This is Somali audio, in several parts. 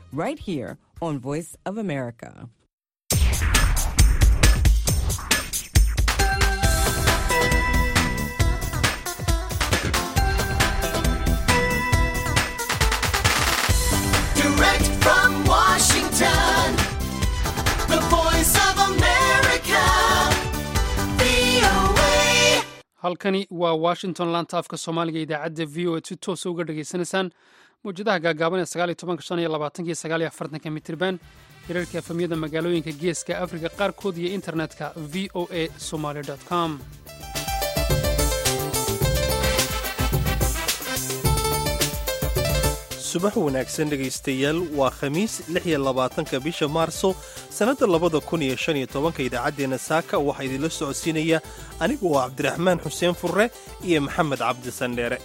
right here on Voice of America. Direct from Washington, the voice of America, VOA. halkani waa washington laanta afka soomaaliga idaacadda v o a si toosa uga dhagaysanaysaan mawjadaha gaagaaban ee sagaal iyo tobanka shan iyo labaatanka iyo sagaal iyo afartanka mitirban hirarka efamyada magaalooyinka geeska afrika qaarkood iyo internetka v o a somaly com subax wanaagsan dhegaystayaal waa khamiis lix iyo labaatanka bisha maarso sannadda labada kun iyo shan iyo tobanka idaacaddeenna saaka waxaa idinla socodsiinaya anigu waa cabdiraxmaan xuseen furre iyo maxamed cabdi sandheere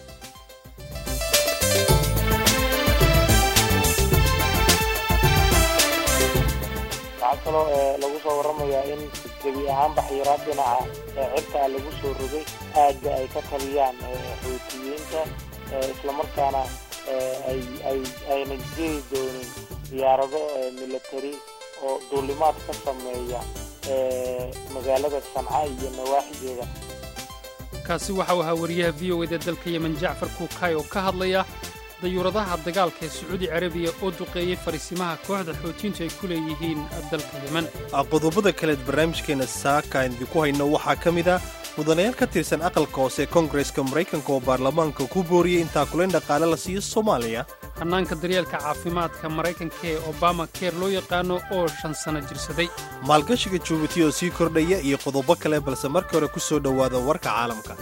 waxaa kaloo ee lagu soo waramayaa in gebi ahaanba xayiraad dhinaca ee cirkaa lagu soo rogay aagga ay ka taliyaan ee xuutiyiinta ee islamarkaana ee ay ay ayna jiri doonin diyaarado ee military oo duulimaad ka sameeya ee magaalada sanca iyo nawaaxigeeda kaasi waxa uu ahaa wariyaha v o eda dalka yemen jacfar kuukay oo ka hadlaya dayuuradaha dagaalka ee sacuudi carabiya oo duqeeyey fariisimaha kooxda xootiyiintu ay ku leeyihiin dalka yemen qodobada kaleed barnaamijkeenna saaka aan idinku hayno waxaa ka mid ah mudanayaal ka tirsan aqalka hoose ee koongareska maraykanka oo baarlamaanka ku booriyey in taakulayn dhaqaale la siiyo soomaaliya hannaanka daryeelka caafimaadka maraykanka ee obama keer loo yaqaano oo shan sano jirsaday maalgashiga jubuuti oo sii kordhaya iyo qodobo kale balse marka hore ku soo dhowaada warka caalamka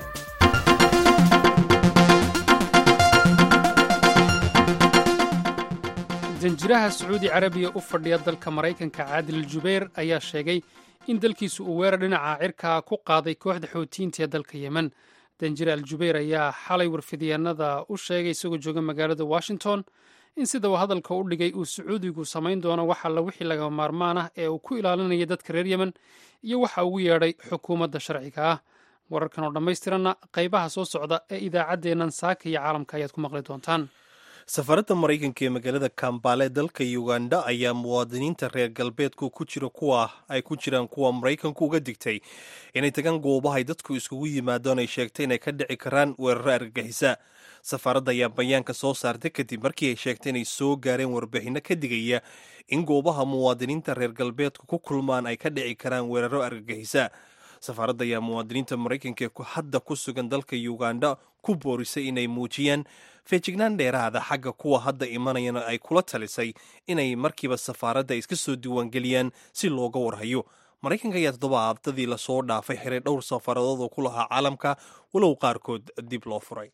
danjiraha sacuudi carabiya u fadhiya dalka maraykanka caadil jubayr ayaa sheegay in dalkiisu uu weerar dhinaca cirka ku qaaday kooxda xootiyiinta ee dalka yemen danjire al jubayr ayaa xalay warfidyaanada u sheegay isagoo jooga magaalada washington in sida uu hadalka u dhigay uu sacuudigu samayn doono wax alla wixii laga maarmaan ah ee uu ku ilaalinaya dadka reer yemen iyo waxa ugu yeedhay xukuumadda sharciga ah wararkan oo dhammaystiranna qaybaha soo socda ee idaacaddeennan saaka iyo caalamka ayaad ku maqli doontaan safaradda maraykanka ee magaalada kambale dalka uganda ayaa muwaadiniinta reer galbeedku ku jira kuwa ay ku jiraan kuwa maraykanku uga digtay inay tagaan goobahay dadku iskugu yimaadaan ay sheegtay inay ka dhici karaan weeraro argagixisa safaaradda ayaa bayaanka soo saartay kadib markii ay sheegtay inay soo gaareen warbixinno ka digaya in goobaha muwaadiniinta reer galbeedku ku kulmaan ay ka dhici karaan weeraro argagixisa safaaradda ayaa muwaadiniinta maraykanka ee hadda ku sugan dalka uganda ku boorisay inay muujiyaan feejignaan dheeraada xagga kuwa hadda imanayana ay kula talisay inay markiiba safaaradda iska soo diiwaangeliyaan si looga warhayo maraykanka ayaa toddobaadadii lasoo dhaafay xiray dhowr safaaradood oo ku lahaa caalamka walow qaarkood dib loo furay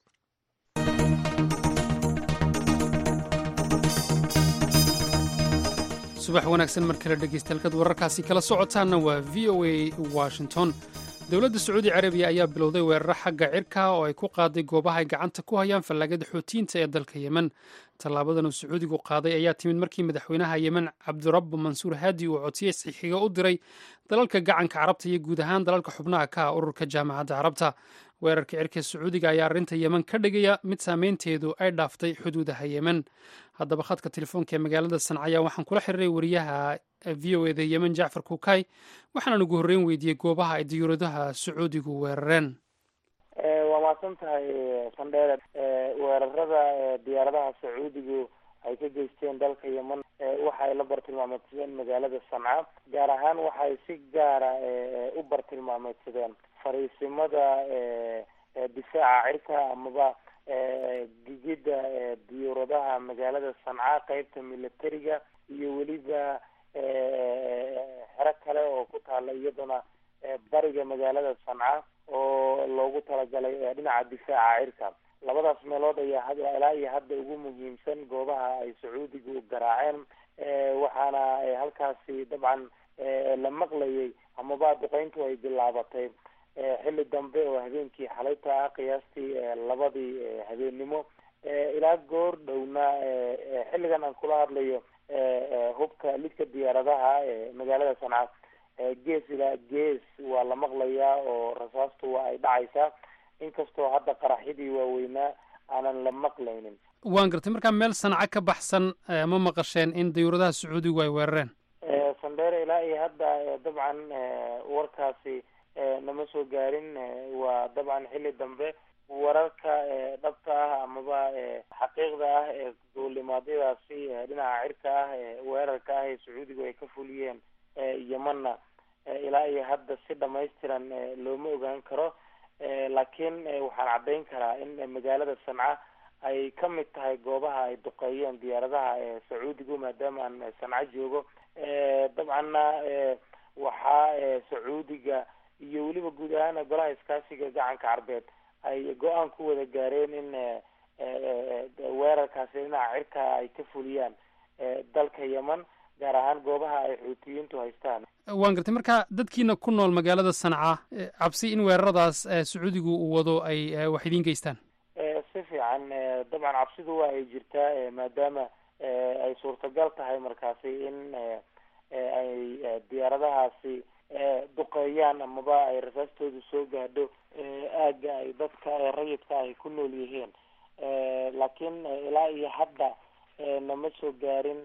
subax wanaagsan mar kale dhegaystahalkad wararkaasi kala socotaanna waa v o a washington dowladda sacuudi carabiya ayaa bilowday weeraro xagga cirka oo ay ku qaaday goobaha ay gacanta ku hayaan fallaagada xootiyiinta ee dalka yemen tallaabadan uu sacuudigu qaaday ayaa timid markii madaxweynaha yemen cabdirabbu mansuur haadi uu codsiye saxiixiga u diray dalalka gacanka carabta iyo guud ahaan dalalka xubnaha ka ah ururka jaamacadda carabta weerarka cirka sacuudiga ayaa arrinta yemen ka dhigaya mid saameynteedu ay dhaaftay xuduudaha yemen haddaba khadka telefoonka ee magaalada sanca ayaa waxaan kula xiriiray wariyaha v o eda yemen jacfar kuukay waxaanan ugu horreyn weydiiyey goobaha ay diyuuradaha sacuudigu weerareen waa mahadsan tahay sandheere weerarada diyaaradaha sacuudigu ay ka geysteen dalka yemen waxa ay la bartilmaameedsadeen magaalada sanca gaar ahaan waxay si gaara u bartilmaameedsadeen fariisimada difaaca cirka amaba gigida diyuuradaha magaalada sanca qeybta militariga iyo weliba xero kale oo ku taala iyaduna bariga magaalada sanca oo loogu talagalay dhinaca difaaca cirka labadaas meelood ayaa had ilaa iyo hadda ugu muhiimsan goobaha ay sacuudigu garaaceen waxaana halkaasi dabcan la maqlayay amaba duqeyntu ay bilaabatay xilli dambe oo habeenkii xalayta ah qiyaastii labadii habeennimo ilaa goor dhowna xilligan aan kula hadlayo hubka lidka diyaaradaha ee magaalada sanca gees ilaa gees waa la maqlayaa oo rasaastu waa ay dhacaysaa inkastoo hadda qaraxyadii waaweynaa aanan la maqlaynin waan gartay markaa meel sanca ka baxsan ma maqasheen in dayuuradaha sacuudigu ay weerareen sandheere ilaa iyo hadda dabcan warkaasi nama soo gaarin waa dabcan xilli dambe wararka dhabta ah amaba xaqiiqda ah ee duulimaadyadaasi dhinaca cirka ah weerarka ah ee sacuudigu ay ka fuliyeen yemanna ilaa iyo hadda si dhamaystiran looma ogaan karo laakiin waxaan caddayn karaa in magaalada sanca ay ka mid tahay goobaha ay duqeeyeen diyaaradaha sacuudigu maadaama aan sanca joogo dabcanna waxaa sacuudiga iyo weliba guud ahaan golaha iskaashiga gacanka carbeed ay go-aan ku wada gaareen in weerarkaasi dhinaca cirka ay ka fuliyaan dalka yeman gaar ahaan goobaha ay xuutiyiintu haystaan waan gartay marka dadkiina ku nool magaalada sanca cabsi in weeraradaas sacuudigu uu wado ay wax idiin geystaan si fiican dabcan cabsidu waa ay jirtaa maadaama ay suurtagal tahay markaasi in ay diyaaradahaasi duqeeyaan amaba ay rasaastoodu soo gaadho aagga ay dadka rayidka ay ku nool yihiin laakiin ilaa iyo hadda nama soo gaarin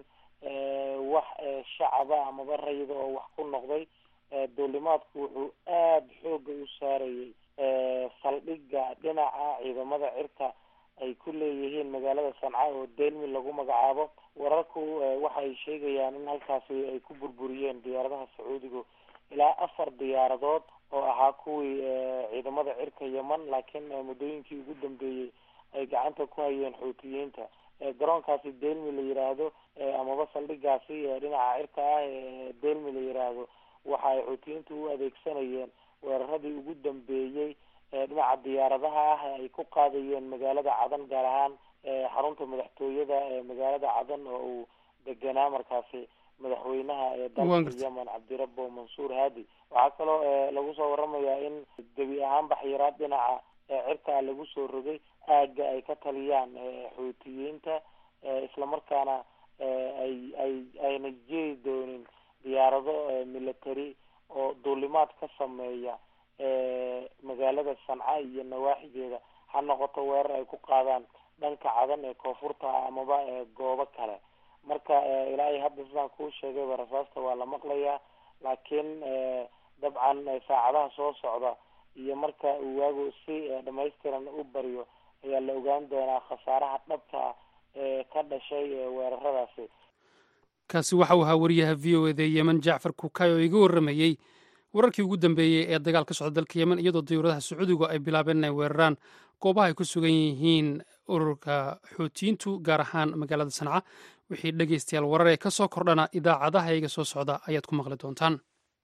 wax shacaba amaba rayida oo wax ku noqday duulimaadku wuxuu aada xooga u saarayay saldhigga dhinaca ciidamada cirka ay ku leeyihiin magaalada sanca oo delmi lagu magacaabo wararku waxay sheegayaan in halkaasi ay ku burburiyeen diyaaradaha sacuudigu ilaa afar diyaaradood oo ahaa kuwii ciidamada cirka yeman laakiin muddooyinkii ugu dambeeyey ay gacanta ku hayeen xuutiyiinta garoonkaasi delmi la yiraahdo amaba saldhigaasi dhinaca cirka ah ee delmi la yiraahdo waxa ay xuutiyiintu u adeegsanayeen weeraradii ugu dambeeyey dhinaca diyaaradaha ah ay ku qaadayeen magaalada cadan gaar ahaan xarunta madaxtooyada ee magaalada cadan oo uu deganaa markaasi madaxweynaha ee dalka yemen cabdirabo mansuur haadi waxaa kaloo lagu soo waramayaa in gebi ahaan baxyaraad dhinaca cirkaa lagu soo rogay aagga ay ka taliyaan xuutiyiinta islamarkaana ay ay ayna jeri doonin diyaarado military oo duulimaad ka sameeya magaalada sanca iyo nawaaxigeeda ha noqoto weerar ay ku qaadaan dhanka cadan ee koonfurta amaba goobo kale marka ilaa iyo hadda sidaan kuu sheegayba rasaasta waa la maqlayaa laakiin dabcan saacadaha soo socda iyo marka uu waagu si dhamaystiran u baryo ayaa la ogaan doonaa khasaaraha dhabta ee ka dhashay weeraradaasi kaasi waxa uu ahaa wariyaha v o eda yemen jacfar kukay oo iga warramayey wararkii ugu dambeeyey ee dagaal ka socda dalka yemen iyadoo dayuuradaha sacuudigu ay bilaabeen inay weeraraan goobaha ay ku sugan yihiin ururka xuutiyiintu gaar ahaan magaalada sanca wixii dhegaystayaal warar ee ka soo kordhana idaacadaha iga soo socda ayaad ku maqli doontaan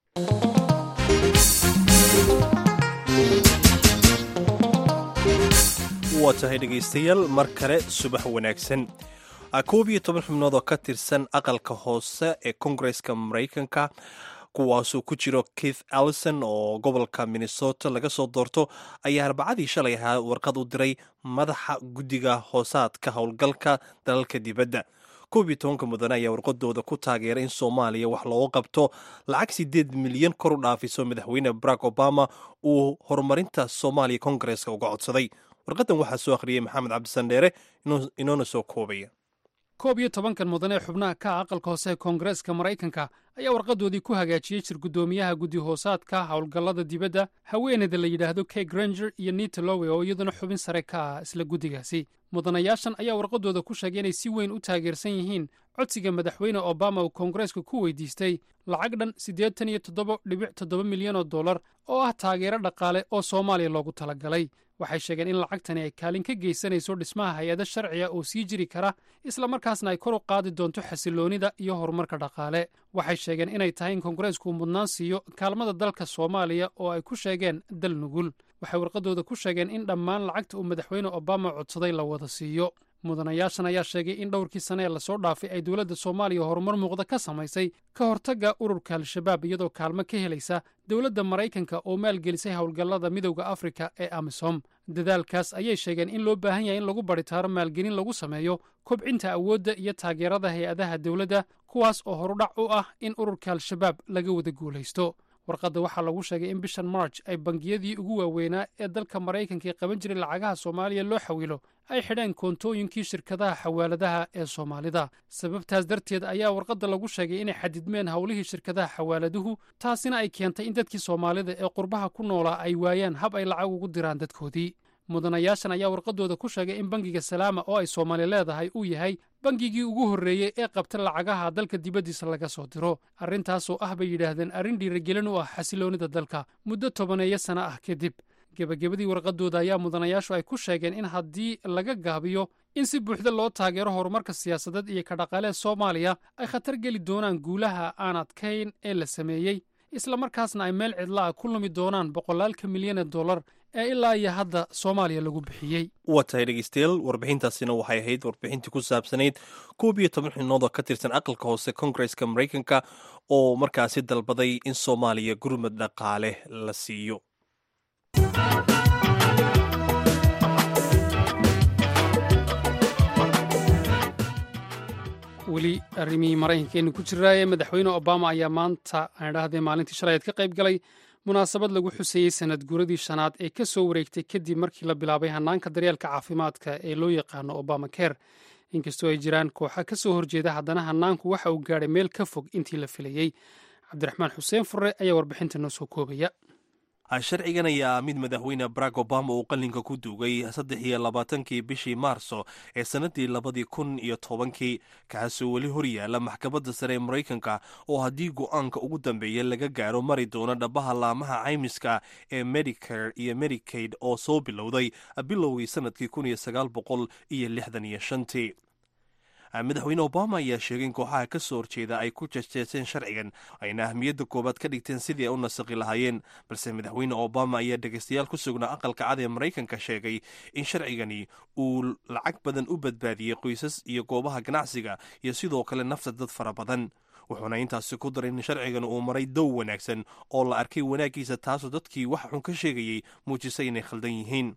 waa tahay dhegaystayaal mar kale subax wanaagsan koob iyo toban xubnood oo ka tirsan aqalka hoose ee kongareska maraykanka kuwaasuu ku jiro keith allison oo gobolka minnesota laga soo doorto ayaa arbacadii shalay ahaa warqad u diray madaxa guddiga hoosaadka howlgalka dalalka dibadda koob iyo tobanka mudane ayaa warqadooda ku taageeray in soomaaliya wax looga qabto lacag sideed milyan kor u dhaafiso madaxweyne barack obama uu horumarinta soomaaliya kongareska uga codsaday warqadan waxaa soo akhriyey maxamed cabdisandheere inoona soo koobaya koob iyo tobankan mudan ee xubnaha ka ah aqalka hoose ee koongareeska maraykanka ayaa warqadoodii ku hagaajiyey jir guddoomiyaha guddi hoosaadka howlgallada dibadda haweeneyda la yidhaahdo kay granger iyo nita lowe oo iyaduna xubin sare ka ah isla guddigaasi mudanayaashan ayaa warqadooda ku sheegay inay si weyn u taageersan yihiin codsiga madaxweyne obama uu koongareesku ku weydiistay lacag dhan siddeetan iyo toddoba dhibic toddoba milyan oo dollar oo ah taageero dhaqaale oo soomaaliya loogu talagalay waxay sheegeen in lacagtani ay kaalin ka geysanayso dhismaha hay-ado sharciga oo sii jiri kara islamarkaasna ay kor u qaadi doonto xasiloonida iyo horumarka dhaqaale waxay sheegeen inay tahay in koongareesku uu mudnaan siiyo kaalmada dalka soomaaliya oo ay ku sheegeen dal nugul waxay warqadooda ku sheegeen in dhammaan lacagta uu madaxweyne obama codsaday la wada siiyo mudanayaashan ayaa sheegay in dhowrkii sane ee lasoo dhaafay ay dowladda soomaaliya horumar muuqda ka samaysay ka hortagga ururka al-shabaab iyadoo kaalmo ka helaysa dowladda maraykanka oo maalgelisay howlgallada midowda afrika ee amisom dadaalkaas ayay sheegeen in loo baahan yahay in lagu baritaaro maalgelin lagu sameeyo kobcinta awoodda iyo taageerada hay-adaha dowladda kuwaas oo horudhac u ah in ururka al-shabaab laga wada guulaysto warqadda waxaa lagu sheegay in bishan march ay bangiyadii ugu waaweynaa ee dalka maraykanka ee qaban jiray lacagaha soomaaliya loo xawilo ay xidheen koontooyinkii shirkadaha xawaaladaha ee soomaalida sababtaas darteed ayaa warqadda lagu sheegay inay xadidmeen howlihii shirkadaha xawaaladuhu taasina ay keentay in dadkii soomaalida ee qurbaha ku noolaa ay waayaan hab ay lacag ugu diraan dadkoodii mudanayaashan ayaa warqadooda ku sheegay in bangiga salaama oo ay soomaali leedahay uu yahay bangigii ugu horreeyey ee qabta lacagaha dalka dibaddiisa laga soo diro arrintaasoo ah bay yidhaahdeen arrin dhiirigelin u ah xasiloonnida dalka muddo tobaneeyo sana ah kadib gebagabadii warqadooda ayaa mudanayaashu ay ku sheegeen in haddii laga gaabiyo in si buuxda loo taageero horumarka siyaasadeed iyo ka dhaqaalee soomaaliya ay khatar geli doonaan guulaha aan adkayn ee la sameeyey islamarkaasna ay meel cidla ah ku lumi doonaan boqolaalka milyan ee dollar ee ilaa iyo hadda soomaaliya lagu bixiyey waa tahay dhegeystayaal warbixintaasina waxay ahayd warbixintii ku saabsanayd koob iyo toban xubnood oo ka tirsan aqalka hoose koongareska maraykanka oo markaasi dalbaday in soomaaliya gurmad dhaqaale la siiyo weli arrimihii maraykankeenu ku jiraaye madaxweyne obama ayaa maanta aan idhaahdee maalintii shalayeed ka qayb galay munaasabad lagu xuseeyey sanad guuradii shanaad ee ka soo wareegtay kadib markii la bilaabay hannaanka daryeelka caafimaadka ee loo yaqaano obama care inkastoo ay jiraan kooxa ka soo horjeeda haddana hannaanku waxa uu gaadhay meel ka fog intii la filayey cabdiraxmaan xuseen furre ayaa warbixinta noo soo koobaya sharcigan ayaa mid madaxweyne barack obama uu qalinka ku duugay saddex iyo labaatankii bishii maarso ee sannadii labadii kun iyo tobankii kaasoo weli hor yaalla maxkamadda sare ee maraykanka oo haddii go'aanka ugu dambeeya laga gaaro mari doono dhabaha laamaha caymiska ee medicare iyo medicaid oo soo bilowday bilowgii sannadkii kun iyo sagaal boqol iyo lixdan iyo shantii madaxweyne obama ayaa sheegay in kooxaha ka soo horjeeda ay ku jejeeseen sharcigan ayna ahmiyadda koowaad ka dhigteen sidii ay u nasaqi lahaayeen balse madaxweyne obama ayaa dhegaystayaal ku sugnaa aqalka cad ee maraykanka sheegay in sharcigani uu lacag badan u badbaadiyey qoysas iyo goobaha ganacsiga iyo sidoo kale nafta dad fara badan wuxuuna intaasi ku daray in sharcigan uu maray dow wanaagsan oo la arkay wanaaggiisa taasoo dadkii wax xun ka sheegayey muujisay inay khaldan yihiin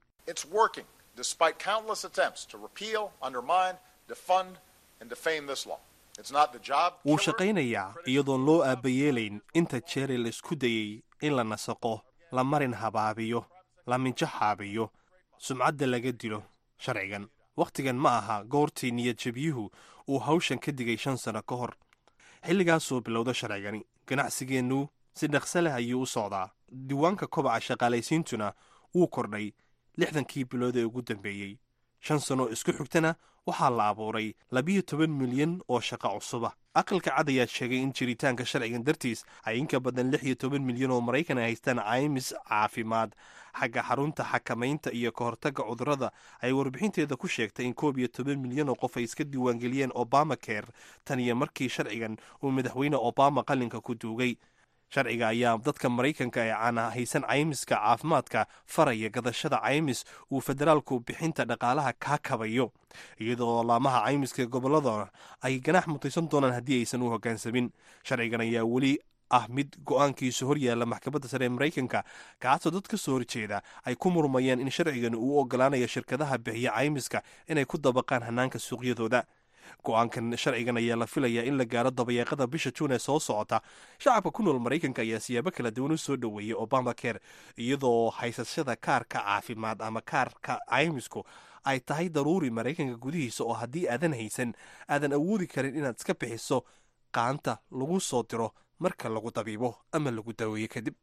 wuu shaqaynayaa iyadoon loo aabbayeelayn inta jeere la isku dayey in la nasaqo la marin habaabiyo la minjo xaabiyo sumcadda laga dilo sharcigan wakhtigan ma aha goortii niyadjabiyuhu uu hawshan ka digay shan sano ka hor xilligaasoo bilowda sharcigani ganacsigeennu si dhaqsa leh ayuu u socdaa diiwaanka kobaca shaqaalaysiintuna wuu kordhay lixdankii bilood ee ugu dambeeyey shan sano isku xigtana waxaa la abuuray labiyo toban milyan oo shaqo cusuba aqalka cad ayaa sheegay in jiritaanka sharcigan dartiis ay inka badan lix iyo toban milyan oo maraykan ay haystaan caymis caafimaad xagga xarunta xakamaynta iyo ka hortagga cudurrada ay warbixinteeda ku sheegtay in koob iyo toban milyan oo qof ay iska diiwaangeliyeen obama care tan iyo markii sharcigan uu madaxweyne obama qalinka ku duugay sharciga ayaa dadka maraykanka ee caana haysan caymiska caafimaadka faraya gadashada caymis uu federaalku bixinta dhaqaalaha kaa kabayo iyadoo laamaha caymiska gobolladana ay ganax mutaysan doonaan haddii aysan u hoggaansamin sharcigan ayaa weli ah mid go-aankiisu hor yaalla maxkamadda sare ee maraykanka kaasoo dad ka soo horjeeda ay ku murmayeen in sharcigan uu ogolaanayo shirkadaha bixiya caymiska inay ku dabaqaan hannaanka suuqyadooda go-aankan sharcigan ayaa la filayaa in la gaaro dabayeeqada bisha juun ee soo socota shacabka ku nool maraykanka ayaa siyaabo kala duwan u soo dhoweeyey obama care iyadoo haysashada kaarka caafimaad ama kaarka caymisku ay tahay daruuri maraykanka gudihiisa oo haddii aadan haysan aadan awoodi karin inaad iska bixiso qaanta lagu soo diro marka lagu dabiibo ama lagu daweeyo kadib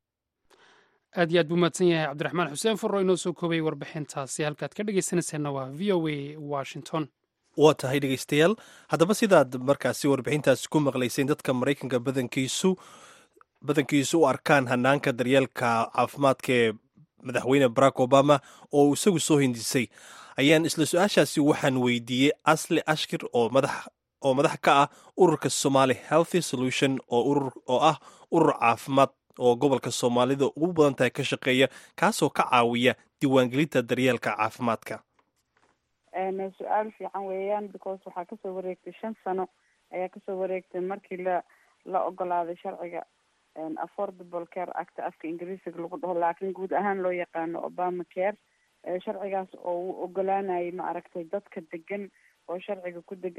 aad iyo aad buu mahadsan yahay cabdiraxmaan xuseen furro inoo soo koobay warbixintaasi halkaad ka dhegaysanayseena waa v o a washington waa tahay dhegaystayaal haddaba sidaad markaasi warbixintaasi ku maqlayseen dadka maraykanka badankiisu badankiisu u arkaan hanaanka daryeelka caafimaadka ee madaxweyne barack obama oo uu isagu soo hindisay ayaan isla su-aashaasi waxaan weydiiyey asli ashkir oo madax oo madax ka ah ururka somali healthy solution oo urur oo ah urur caafimaad oo gobolka soomaalida ugu badan tahay ka shaqeeya kaasoo ka caawiya diiwaangelinta daryeelka caafimaadka su-aal fiican weeyaan because waxaa kasoo wareegtay shan sano ayaa kasoo wareegtay markii la la ogolaaday sharciga affordable care act afka ingiriisiga lagu dhaho laakiin guud ahaan loo yaqaano obama care sharcigaas oo uu ogolaanayay ma aragtay dadka degan oo sharciga ku degan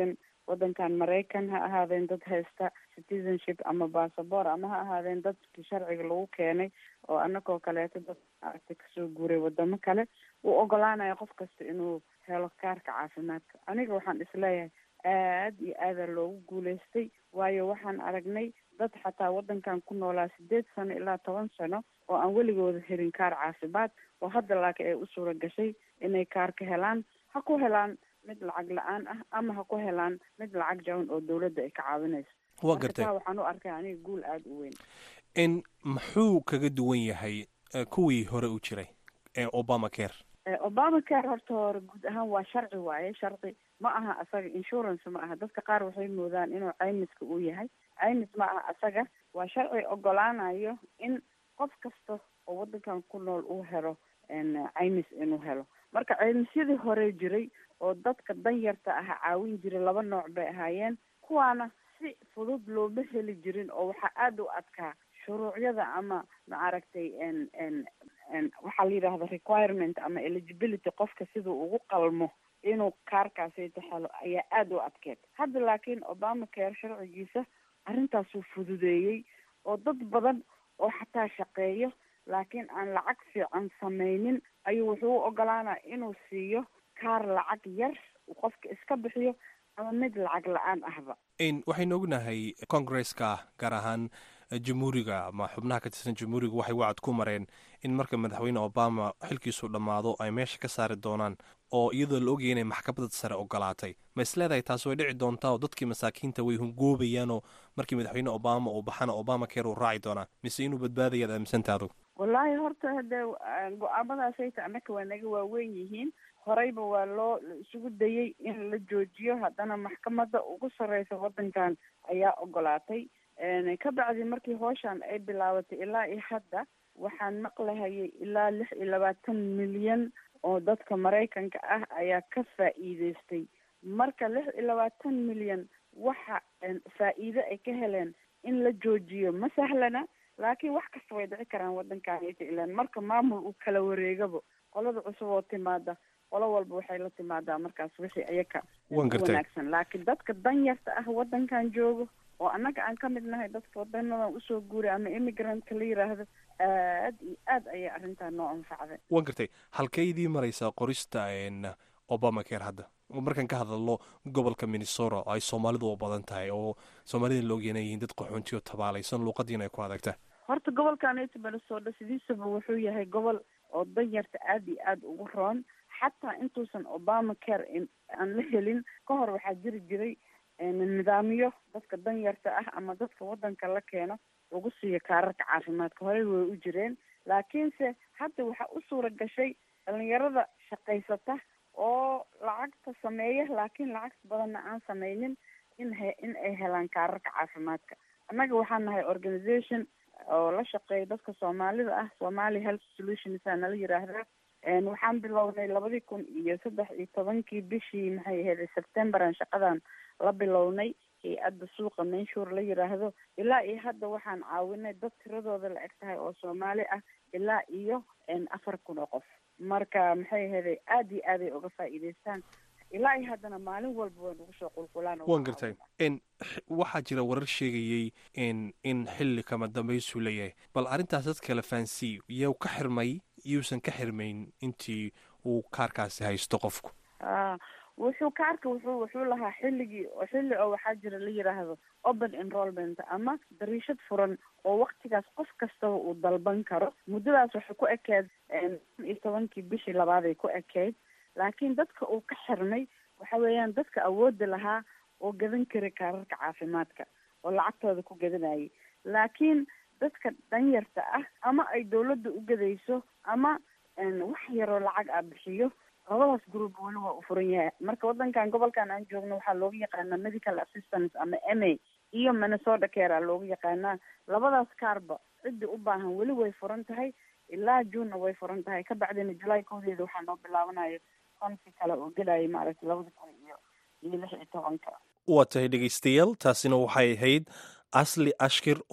waddankan maraykan ha ahaadeen dad haysta citizenship ama bassabor ama ha ahaadeen dadkii sharciga lagu keenay oo anagoo kaleeto dad maaragtay kasoo guuray wadamo kale uu ogolaanaya qof kasta inuu helo kaarka caafimaadka aniga waxaan isleeyahay aad iyo aadaa loogu guulaystay waayo waxaan aragnay dad xataa waddankan ku noolaa sideed sano ilaa toban sano oo aan weligooda helin kaar caafimaad oo hadda laakiin ay u suura gashay inay kaar ka helaan ha ku helaan mid lacag la-aan ah ama ha ku helaan mid lacag jaban oo dawladda ay ka caawinayso waa marka gartay taa waxaan u arkay aniga guul aada u weyn in muxuu kaga duwan yahay eh, kuwii hore u jiray ee obama care Eh, obama care horta hore guud ahaan waa sharci waaye sharci ma aha asaga insurance ma aha dadka qaar waxay moodaan inuu caymiska uu yahay caymis ma aha asaga waa sharci ogolaanayo in qof kasta oo waddankan ku nool uu helo n caymis inuu helo marka caymisyadii hore jiray oo dadka danyarta ah caawin jiray laba nooc bay ahaayeen kuwaana si fudud looma heli jirin oo waxaa aada u adkaa shuruucyada ama maaragtay n n n waxaa la yidhaahda requirement ama eligibility qofka siduu ugu qalmo inuu kaarkaasayta helo ayaa aada u adkeed hadda laakiin obama care sharcigiisa arrintaasuu fududeeyey oo dad badan oo xataa shaqeeyo laakiin aan lacag fiican samaynin ayuu wuxuu u ogolaanaa inuu siiyo kaar lacag yar uu qofka iska bixiyo ama mid lacag la-aan ahba in waxaynu ognahay congresska gaar ahaan eh, jamhuuriga ama xubnaha ka tirsan jamhuuriga waxay wacad ku mareen in marka madaxweyne obama xilkiisu dhammaado ay meesha ka saari doonaan oo iyadoo la ogaya inay maxkamadda sare ogolaatay ma isleedahay taasi way dhici doontaa oo dadkii masaakiinta way hungoobayaanoo markii madaxweyne obama uu baxana obama care uu raaci doonaa mise inuu badbaadayaad aaminsantaa adug wallaahi horta hadee ah, go-aamadaasayta annaka waa naga waaweyn yihiin horeyba waa loo la isugu dayey in la joojiyo haddana maxkamadda ugu sarreysa waddankan ayaa ogolaatay n ka bacdi markii hooshan ay bilaabatay ilaa iyo hadda waxaan maqlahayay ilaa lix iyo labaatan milyan oo dadka maraykanka ah ayaa ka faa'iideystay marka lix iyo labaatan milyan waxa n faa'iido ay ka heleen in la joojiyo ma sahlana laakiin wax kasta way dhici karaan waddankan ilan marka maamul uu kala wareegabo qolada cusub oo timaada qolo walba waxay la timaadaa markaas wixii ayaka Waan u gartay. wanaagsan laakiin dadka danyarta ah waddankan joogo oo annaga aan ka mid nahay dadka wadanadan usoo guuray ama immigrantka la yiraahdo aad iyo aad ayay arrintan noo anfacday waan gartay halkaydii maraysaa qorista n obama care hadda markaan ka hadalno gobolka minnesota oo ay soomaalidu u badan tahay oo soomaalida la ogyahay inay yihiin dad qaxoontiyo tabaalaysan luuqadiina ay ku adagta horta gobolkan ita minnesota sidiisaba wuxuu yahay gobol oo danyarta aada iyo aada ugu roon xataa intuusan obama care in- aan la helin ka hor waxaa jiri jiray nidaamyo dadka danyarta ah ama dadka waddanka la keeno lagu siiyo kaararka caafimaadka horey way u jireen laakiinse hadda waxaa u suura gashay dhalinyarada shaqaysata oo lacagta sameeya laakiin lacagta badanna aan sameynin in he in ay helaan kaararka caafimaadka annaga waxaan nahay organization oo la shaqeeya dadka soomaalida ah somali health solutions aa nala yiraahdaa n waxaan bilownay labadii kun iyo saddex iyo tobankii bishii maxay ahayd septemberan shaqadan la bilownay hay-adda suuqa menshuur la yiraahdo ilaa iyo hadda waxaan caawinay dad tiradooda la eg tahay oo soomaali ah ilaa iyo n afar kun oo qof marka maxay ahayd aad iyo aad ay uga faa'iidaystaan ilaa iyo haddana maalin walba way nagu soo qulqulaan oo waan waan gartay caawinaa. n waxaa jira warar sheegayey in in xilli kama dambaysuu leeyahay bal arrintaas dad kale faansii yuu ka xirmay yuusan ka xirmayn intii uu kaarkaasi haysto qofku ah wuxuu kaarka wuxuu wuxuu lahaa xilligii oo xilli oo waxaa jira la yiraahdo open enrollment ama dariishad furan oo waktigaas qof kastaba uu dalban karo muddadaas waxay ku ekeed n iyo tobankii bishii labaaday ku ekeyd laakiin dadka uu ka xirmay waxa weeyaan dadka awoodda lahaa oo gadan kara kaararka caafimaadka oo lacagtooda ku gadanayay laakiin dadka danyarta ah ama ay dawladda u gadayso ama n wax yaroo lacag ah bixiyo labadaas group weli waa u furan yahay marka waddankan gobolkan aan joogno waxaa looga yaqaanaa medical assistance ama m a iyo minnesota care aa looga yaqaanaa labadaas kaarba ciddii u baahan weli way furan tahay ilaa juunna way furan tahay ka bacdina julaay koodeeda waxaa noo bilaabanayo konki kale oo gelaya maaragtay labada kun iyo iyo lix iyo tobanka waa tahay dhegaystayaal taasina waxay ahayd asli ashkir oo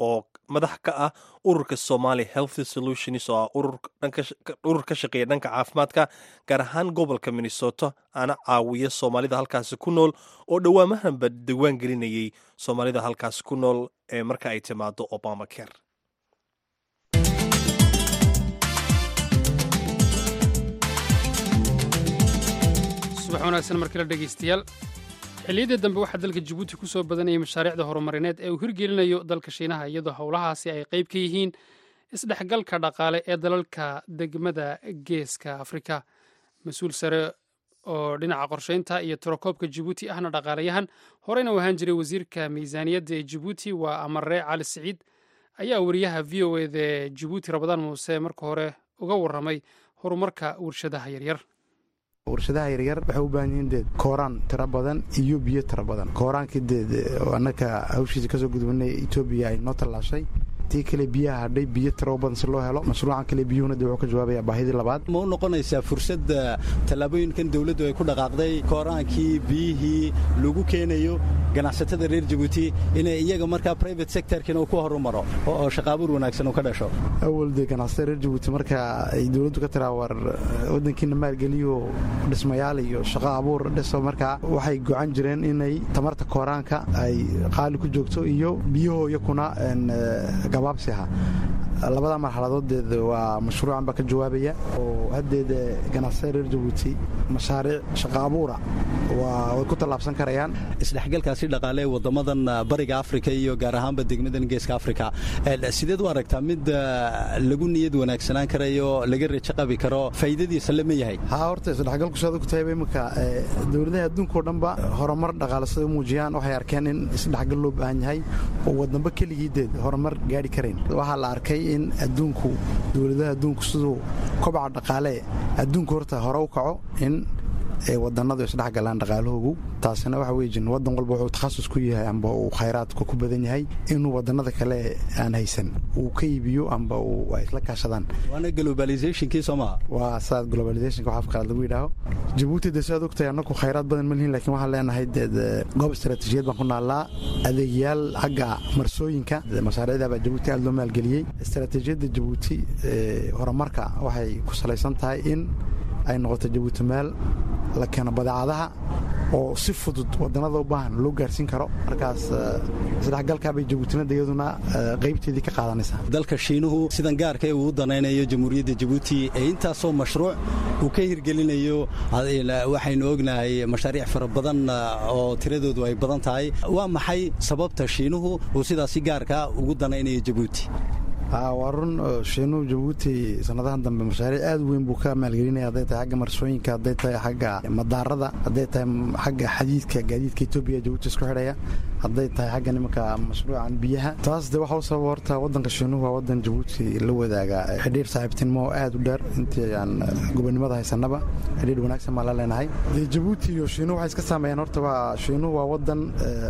madax ka ah ururka somali health solutions oo ah urur ka shaqeeya dhanka caafimaadka gaar ahaan gobolka minnesota ana caawiya soomaalida halkaasi ku nool oo dhowaamahanba diwaan gelinayay soomaalida halkaasi ku nool ee marka ay timaado obama care subax wanaagsan markale dhegaystayaal xilliyadii dambe waxaa dalka jabuuti ku soo badanayay mashaariicda horumarineed ee uu hirgelinayo dalka shiinaha iyadoo howlahaasi ay qayb ka yihiin isdhexgalka dhaqaale ee dalalka degmada geeska afrika mas-uul sare oo dhinaca qorsheynta iyo tirakoobka jabuuti ahna dhaqaalayahan horeyna u ahaan jiray wasiirka miisaaniyadda ee jabuuti waa amaree cali siciid ayaa wariyaha v o eda ee jabuuti rabadaan muuse marka hore uga warramay horumarka warshadaha yaryar warshadaha yaryar waxay u baahan yihiin deed kooraan tiro badan iyo biyo tiro badan kooraankii deed annaka hawshiisa kasoo gudbanay etoobiya ay noo tallaashay tii kale biyaha hadhay biyo tiro badan si loo helo mashruucan kale biyuhuna de wuxuu ka jawaabaya baahidii labaad ma u noqonaysaa fursadda tallaabooyinkan dawladdu ay ku dhaqaaqday kooraankii biyihii lagu keenayo ganacsatada reer jabuuti inay iyaga markaa private sectorkina uu ku horumaro oo shaqaabuur wanaagsan uu ka dhasho awal dee ganacsatada reer jabuuti marka ay dawladdu ka tiraa war waddankiina maalgeliyo dhismayaal iyo shaqo abuur dhiso markaa waxay gocan jireen inay tamarta kooraanka ay qaali ku joogto iyo biyahoo iyakuna gabaabsi aha labada marxaladoodeed waa mashruucan baa ka jawaabaya oo haddeeda ganacsatada reer jabuuti mashaariic shaqo abuura way ku tallaabsan karayaan isdhexgalkaasi dhaqaale ee waddamadan bariga afrika iyo gaar ahaanba degmadan geeska afrika sideed u aragtaa mid lagu niyad wanaagsanaan karayo laga rejo qabi karo faa'iidadiisa lama yahay haa horta isdhexgalku saad ku tahayba imika dowladaha adduunkao dhanba horumar dhaqaale sida u muujiyaan waxay arkeen in isdhexgal loo baahan yahay oo waddanba keligiideed horumar gaadhi karayn waxaa la arkay in adduunku dowladaha adduunku siduu kobaca dhaqaale adduunku horta hore u kaco in wadannadu isdhex galaan dhaqaalahoogu taasina waxa weyjin waddan walba wuxuu takhasus ku yahay amba uu khayraadku ku badan yahay inuu wadannada kale aan haysan uu ka iibiyo amba ay isla kaashadaan waana globalizationkii soo maha waa saad globalizationka wax afqalaad lagu yidhaaho jabuuti de saad ogtahay annaku khayraad badan ma lihin lakin waxaan leenahay deed goob istaraatiijiyad baan ku naallaa adeegyaal xagga marsooyinka mashaariicda baa jabuuti aad loo maalgeliyey istaraatiijiyadda jabuuti horumarka waxay ku salaysan tahay in ay noqoto jabuuti meel la keeno badeecadaha oo si fudud wadannada u baahan loo gaarsiin karo markaas isdhexgalkaabay jabuutinada iyaduna qaybteedii ka qaadanaysaa dalka shiinuhu sidan gaarka ee uu u danaynayo jamhuuriyadda jabuuti ee intaasoo mashruuc uu ka hirgelinayo waxaynu ognahay mashaariic fara badan oo tiradoodu ay badan tahay waa maxay sababta shiinuhu uu sidaasi gaarka ugu danaynayo jabuuti waa run shiinuhu jabuuti sanadahan dambe mashaariic aad weyn buu ka maalgelinaya hadday tahay xagga marsooyinka hadday tahay xagga madaarada hadday tahay xagga xadiidka gaadiidka etoobiya jabuuti isku xidhaya hadday tahay xagga nimanka mashruucan biyaha taas de waxa u sababa horta waddanka shiinuhu waa waddan jabuuti la wadaaga xidhiir saaxiibtinimo oo aad u dheer intii aan gobonimada haysanaba xidhiir wanaagsan baan la leenahay dee jabuuti iyo shiinuhu waxay iska saameeyaan horta waa shiinuhu waa waddan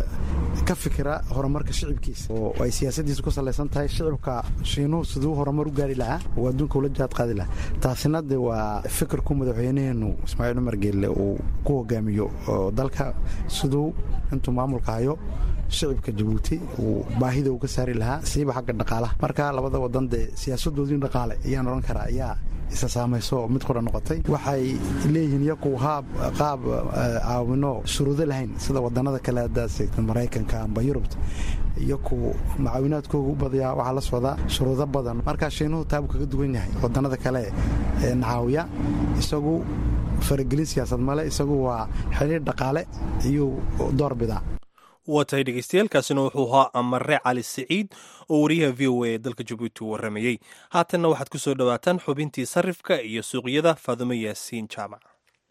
ka fikira horumarka shicibkiisa oo ay siyaasaddiisa ku salaysan tahay shicibka shiinuhu siduu horumar u gaari lahaa oo adduunka ula jaad qaadi lahaa taasina de waa fikirku madaxweynaheenu ismaaciil cumar geelle uu ku hogaamiyo oo dalka siduu intuu maamulka hayo shicibka jabuuti uu baahida uu ka saari lahaa siiba xagga dhaqaalaha marka labada wadan dee siyaasadoodii dhaqaale ayaan odhan karaa ayaa isa saamayso mid qura noqotay waxay leeyihiin iyaku haab qaab caawino shuruudo lahayn sida wadannada kale haddaad seegta maraykanka amba yurubta iyaku macaawinaadkooga u badayaa waxaa la socdaa shuruudo badan markaa shiinuhu taabuu kaga duwan yahay wadannada kale ee nacaawiya isagu faragelin siyaasad male isagu waa xidhiir dhaqaale iyuu door bidaa waa tahay dhegeystayaaalkaasina wuxuu ahaa amare cali siciid oo wariyaha v o a ee dalka jabuuti u warramayey haatanna waxaad ku soo dhowaataan xubintii sarifka iyo suuqyada faadumo yaasiin jaamac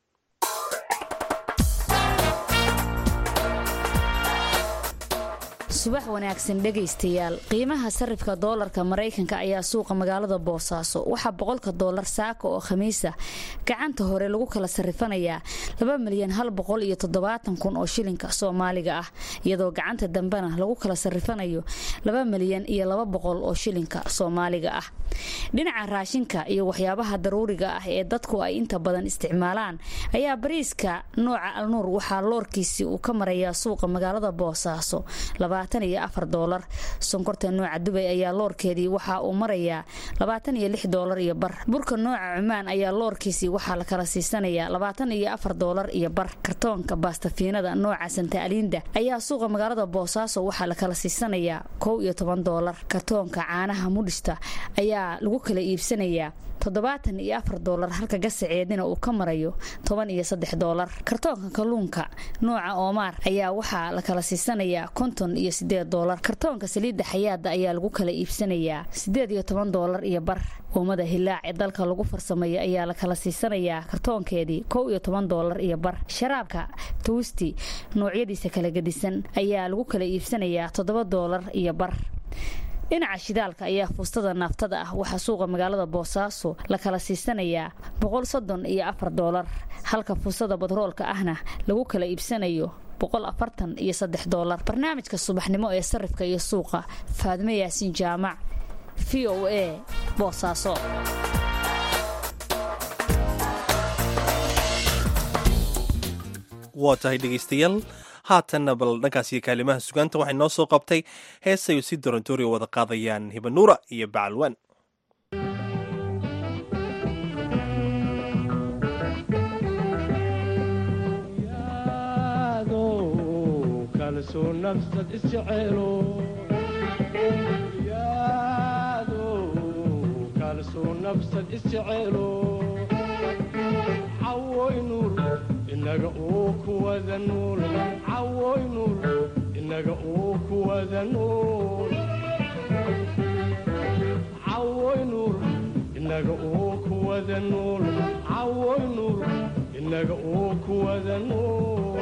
subax wanaagsan dhegaystayaal qiimaha sarifka doolarka maraykanka ayaa suuqa magaalada boosaaso waxaa boqolka doolar saaka oo khamiisa gacanta hore lagu kala sarifanayaa laba milyan hal boqol iyo toddobaatan kun oo shilinka soomaaliga ah iyadoo gacanta dambena lagu kala sarifanayo laba milyan iyo laba boqol oo shilinka soomaaliga ah dhinaca raashinka iyo waxyaabaha daruuriga ah ee dadku ay inta badan isticmaalaan ayaa bariiska nooca alnuur waxaa loorkiisii uu ka marayaa suuqa magaalada boosaaso labaatan iyo afar doolar sonkorta nooca dubay ayaa loorkeedii waxa uu marayaa labaatan iyo lix doolar iyo bar burka nooca cumaan ayaa loorkiisii waxaa la kala siisanayaa labaatan iyo afar doolar iyo bar kartoonka baastafiinada nooca santa aliinda ayaa suuqa magaalada boosaaso waxaa la kala siisanayaa kow iyo toban doolar kartoonka caanaha mudhista ayaa lagu kala iibsanayaa toddobaatan iyo afar doolar halka gasaceedina uu ka marayo toban iyo saddex doolar kartoonka kalluunka nooca oomaar ayaa waxaa la kala siisanayaa konton iyo sideed doolar kartoonka saliidda xayaada ayaa lagu kala iibsanayaa sideed iyo toban doolar iyo bar uumada hilaac ee dalka lagu farsameeyo ayaa la kala siisanayaa kartoonkeedii kow iyo toban doolar iyo bar sharaabka tuusti noocyadiisa kala gedisan ayaa lagu kala iibsanayaa toddoba doolar iyo bar dhinaca shidaalka ayaa fuustada naaftada ah waxaa suuqa magaalada boosaaso la kala siisanayaa boqol soddon iyo afar doolar halka fuustada badroolka ahna lagu kala iibsanayo boqol afartan iyo saddex doolar barnaamijka subaxnimo ee sarifka iyo suuqa faadme yaasiin jaamac v o a boosaaso waa tahay dhegaystayaal haatanna bal dhankaas iyo kaalimaha sugaanta waxay noo soo qabtay heesayo si dorontoori wada qaadayaan hibanuura iyo bacalwaan inaga uu kuwada nuul cawoy nuul inaga uu kuwada nuul cawoy nuul inaga uu kuwada nuul cawoy nuul inaga uu kuwada nuul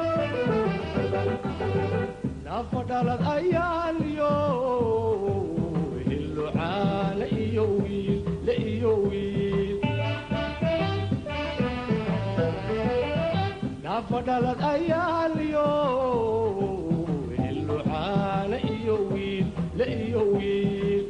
nafa dhalad ayaan yo hillo caana iyo wiil la iyo wiil nafadhalad ayaaliyo hillo caana iyo wiil la iyo wiil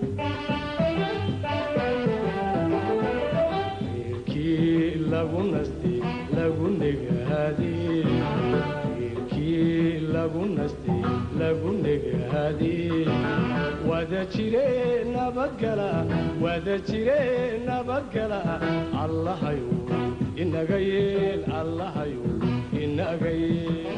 reerkii lagu nasti lagu negaadi reerkii lagu nasti lagu negaadi wada jire nabadgala wada jire nabadgala allahayo inaga yeel allahayo inaga yeel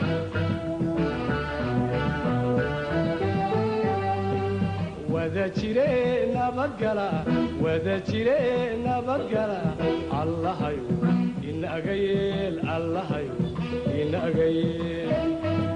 wada jire nabadgala wada jire nabadgala allahayo inaga yeel allahayo inaga yeel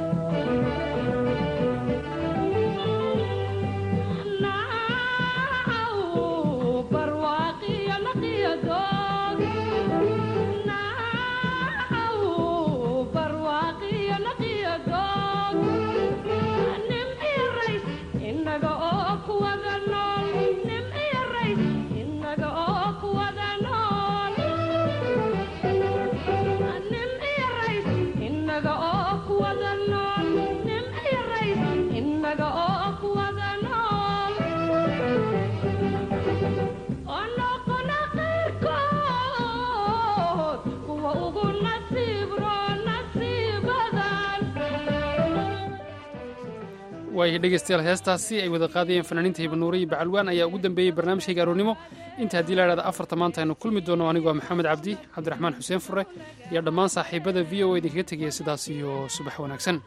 waayahay dhegaystayaal heestaasi ay wada qaadayeen fanaaniinta hibanuure iyo bacalwaan ayaa ugu dambeeyey barnaamijkayga aroornimo inta haddii la idhahda afarta maanta aynu kulmi doono anigoo maxamed cabdi cabdiraxmaan xuseen fure iyo dhammaan saaxiibada v o idinkaga tegaya sidaas iyo subax wanaagsan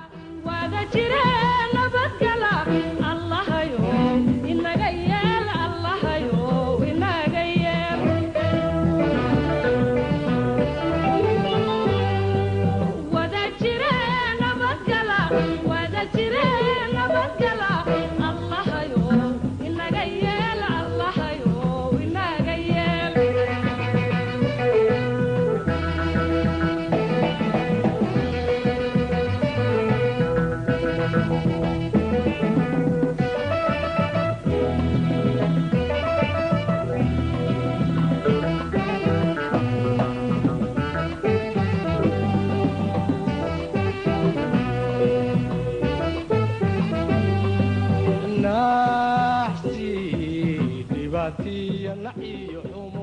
naxsi dhibaatiya naciyo xumo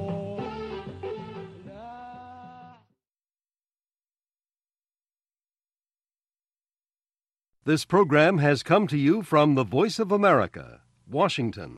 This program has come to you from the Voice of America, Washington.